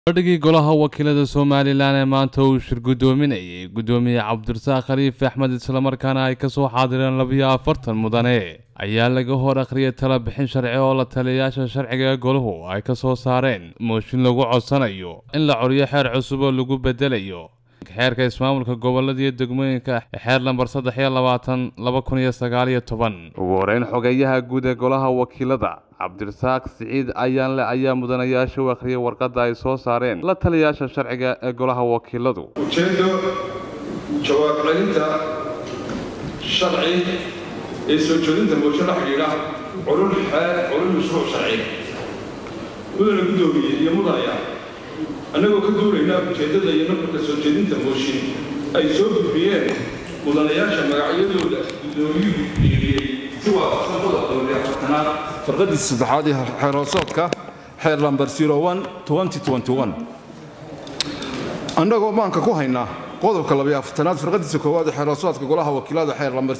fadhigii golaha wakiilada somalilan ee maanta uu shir guddoominayay guddoomiye cabdirasaaq khaliif axmed islamarkaana ay kasoo xaadireen labiyo afartan mudane ayaa laga hor akhriyay tala bixin sharci oo la taliyayaasha sharciga ee golahu ay ka soo saareen mooshin lagu codsanayo in la coriyo xeer cusub oo lagu bedelayo xeerka ismaamulka gobolada iyo degmooyinka xeer lambar saddex iyo labaatan laba kun iyo sagaal iyo toban ugu horeyn xogeeyaha guud ee golaha wakiilada cabdirasaaq siciid ayaanle ayaa mudanayaasha u akhriyay warqadda ay soo saareen la taliyayaasha sharciga ee golaha wakiiladu ujeeddo jawaab celinta sharci ee soo jeedinta moosho la xidhiidha culul xeer culul mashruuc sharci mudana guddoomiye iyo mudaya annagoo ka duulaynaa ujeeddada iyo nuxurka soo jeedinta mooshin ay soo gudbiyeen mudanayaasha magacyadooda guddoomiyuhu dhiiriyey si waafaqsan qodobka wali afartanaad farqadiisa saddexaad ee xeeroosoodka xeer lambar annagoo maanka ku haynaa qodobka labiyo afartanaad farqadiisa koowaad ee xeeroosoodka golaha wakiilada xeer lambar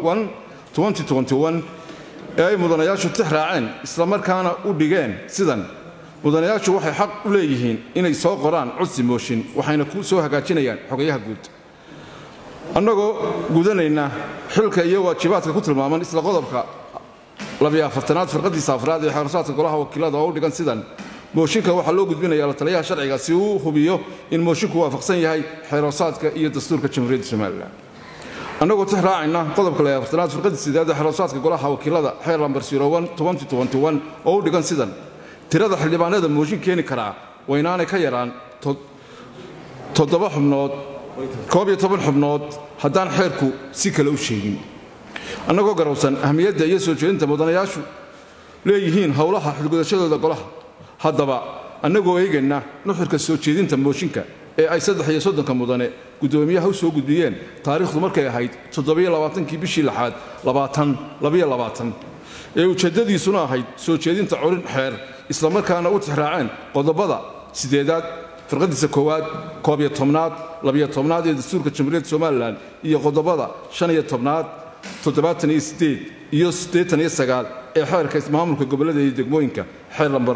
ee ay mudanayaashu tix raaceen islamarkaana u dhigeen sidan mudanayaashu waxay xaq u leeyihiin inay soo qoraan codsi mooshin waxayna ku soo hagaajinayaan xogayaha guud annagoo gudanayna xilka iyo waajibaadka ku tilmaaman isla qodobka labiyo afartanaad farqadiisa afraad ee xeerasaadka golaha wakiilada oo u dhigan sidan mooshinka waxaa loo gudbinaya la taliyaha sharciga si uu hubiyo in mooshinku waafaqsan yahay xeeroosaadka iyo dastuurka jamhuuriyadda somalilan annagoo tix raacayna qodobka labiyo afartanaad farqadiisa sideed ee xeeroosaadka golaha wakiilada xeer lambar oo u dhigan sidan tirada xildhibaanada mooshin keeni karaa waynaanay ka yaraan toddoba xubnood koob iyo toban xubnood haddaan xeerku si kale u sheegin annagoo garowsan ahmiyadda iyo soo jeedinta mudanayaashu leeyihiin howlaha xilgudashadooda golaha haddaba annagoo eegayna nuxurka soo jeedinta mooshinka ee ay saddex iyo soddonka mudane guddoomiyaha u soo gudbiyeen taariikhdu markay ahayd toddobiyo labaatankii bishii lixaad labaatan labiyo labaatan ee ujeeddadiisuna ahayd soo jeedinta corin xeer islamarkaana u tixraaceen qodobada siddeedaad firqadiisa koowaad koob iyo tobnaad labiyo tobnaad ee dastuurka jamhuuriyadda somalilan iyo qodobada shan iyo tobnaad toddobaatan iyo siddeed iyo siddeetan iyo sagaal ee xeerka ismaamulka gobollada iyo degmooyinka xeer lambar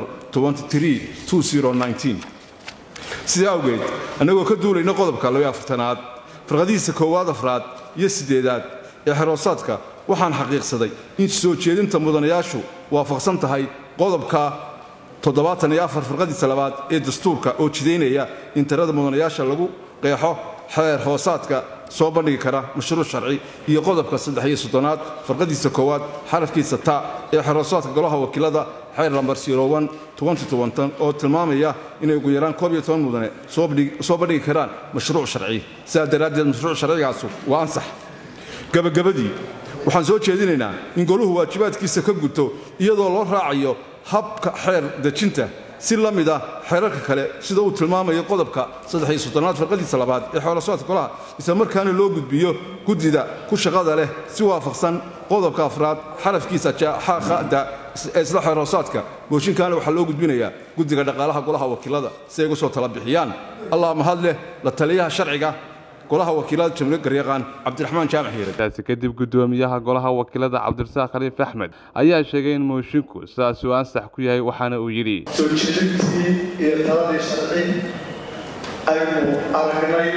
sidaa awgeed annagoo ka duulayna qodobka labiyo afartanaad firqadihiisa koowaad afraad iyo siddeedaad ee xeroosaadka waxaan xaqiiqsaday in soo jeedinta mudanayaashu waafaqsan tahay qodobka toddobaatan iyo afar firqadiisa labaad ee dastuurka oo jidaynaya in tirada mudanayaasha lagu qeexo xeer hoosaadka soo bandhigi kara mashruuc sharci iyo qodobka saddex iyo soddonaad farqadiisa koowaad xarafkiisa ta ee xeroosaadka golaha wakiilada xeer lambar oo tilmaamaya inay ugu yaraan koob iyo toban mudane soo bandhigi karaan mashruuc sharci sidaa daraaddeed mashruuc sharcigaasu waa ansax gabagabadii waxaan soo jeedinaynaa in goluhu waajibaadkiisa ka guto iyadoo loo raacayo habka xeer dejinta si la mid ah xeerarka kale sida uu tilmaamayo qodobka saddexiyo soddonaad farqadiisa labaad ee xoolasoodka golaha isla markaana loo gudbiyo guddida ku shaqada leh si waafaqsan qodobka afraad xarafkiisa jaaxada ee isla xeeroosaadka mooshinkaana waxaa loo gudbinayaa guddiga dhaqaalaha golaha wakiilada si ay ugu soo tala bixiyaan allah mahad leh la taliyaha sharciga golaha wakiilada jamhuuriyad garyaqaan cabdiraxmaan jaamac hiire taasi kadib guddoomiyaha golaha wakiilada cabdirasaaq khaliif axmed ayaa sheegay in moosinku sidaas uu ansax ku yahay waxaana uu yidhi soo jeedintii iyo taladii sharci aynu aragnay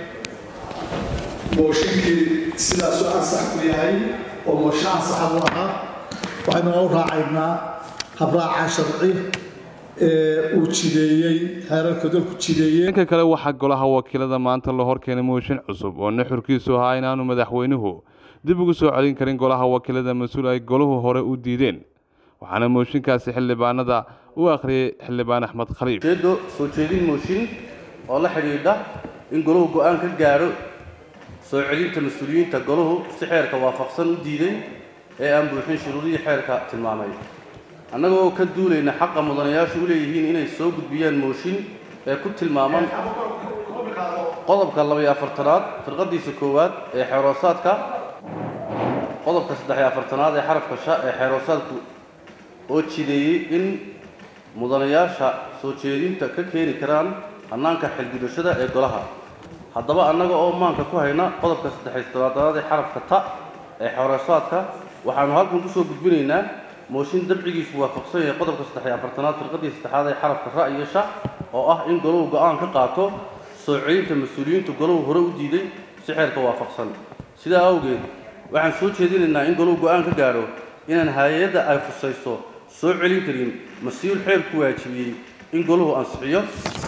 mooshinkii sidaasuu ansax ku yahay oo mooshin ansaxa u ahaa waxaynu u raacaynaa habraaca sharci ee uu jideeyey xeerarka dalku jideeyey dhanka kale waxaa golaha wakiilada maanta la hor keenay mooshin cusub oo nuxurkiisu ahaa inaanu madaxweynuhu dib ugu soo celin karin golaha wakiilada mas-uul ay golahu hore u diideen waxaana mooshinkaasi xildhibaanada u akhriyey xildhibaan axmed khaliif ujeeddo soo jeedin mooshin oo la xidhiidha in golahu go'aan ka gaadho soo celinta mas-uuliyiinta golahu si xeerka waafaqsan u diiday ee aan buuxin shuruudihii xeerka tilmaamay annagoo ka duulayna xaqa mudanayaashu u leeyihiin inay soo gudbiyaan mooshin ee ku tilmaaman qodobka labayo afartanaad firqadiisa koowaad ee xeeroosaadka qodobka saddexiyo afartanaad ee xarafka sha ee xeeroosaadku oo jideeyey in mudanayaasha soo jeedinta ka keeni karaan hannaanka xilgudashada ee golaha haddaba annaga oo maanka ku hayna qodobka saddexiyo toddobaatanaad ee xarafka ta ee xeeroosaadka waxaannu halkan ku soo gudbinaynaa mooshin dabcigiisu waafaqsan yahay qodobka saddex iyo afartanaad firqadii saddexaad ee xarafka ra iyo sha oo ah in goluhu go-aan ka qaato soo celinta mas-uuliyiinta goluhu hore u diiday si xeerka waafaqsan sidaa awgeed waxaan soo jeedinaynaa in goluhu go-aan ka gaadho inaan hay-adda ay khusayso soo celin karin mas-uul xeerku waajibiyey in goluhu ansixiyo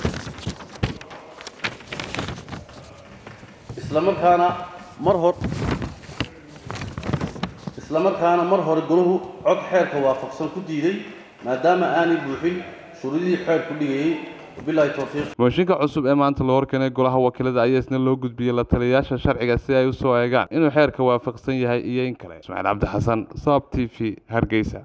islamarkaana mar hor islamarkaana mar hore goluhu cod xeerka waafaqsan ku diiday maadaama aanay buuxin shuruudihii xeerku dhigayey wabilaahi towfiiq mooshinka cusub ee maanta la horkeenay golaha wakiilada ayaa isna loo gudbiyey la taliyayaasha sharciga si ay u soo eegaan inuu xeerka waafaqsan yahay iyo in kale ismaaciil cabdi xasan saab t v hargeysa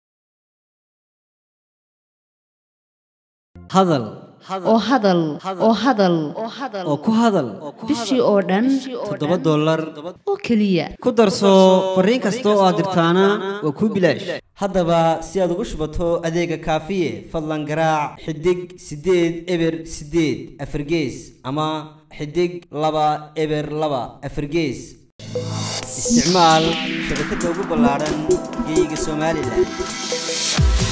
hadal oo hadal oo hadal oo ku hadal bishii oo dhan toddoba dollar oo keliya ku darso fariin kasta oo aad dirtaana waa kuu bilaash haddaba si aad ugu shubato adeega kaafiye fadlan garaac xidig siddeed eber siddeed afargees ama xidig laba eber laba afargees isticmaal shabakadda ugu ballaaran geeyiga somalilan